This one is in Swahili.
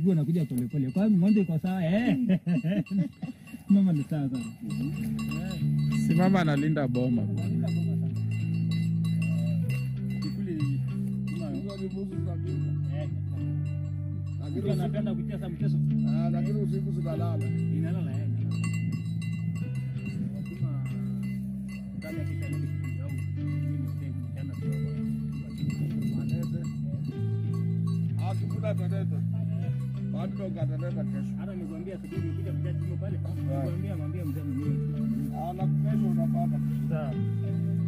miguu anakuja polepole. Kwa hiyo ng'ombe iko sawa eh. Mama ni sawa sana. Si mama analinda boma. Mtu anapenda kucheza mchezo. lakini usiku zinalala. Inalala eh. Lazima kama kisha nini kitu au mimi ndio mchana Manete. Akikula ataleta. Bado ndo ataleta kesho. hata nikwambia asubuhi nikuja kuja simu pale. Nikwambia mwambie mzee mwenyewe. Ala kesho unapata. Sawa.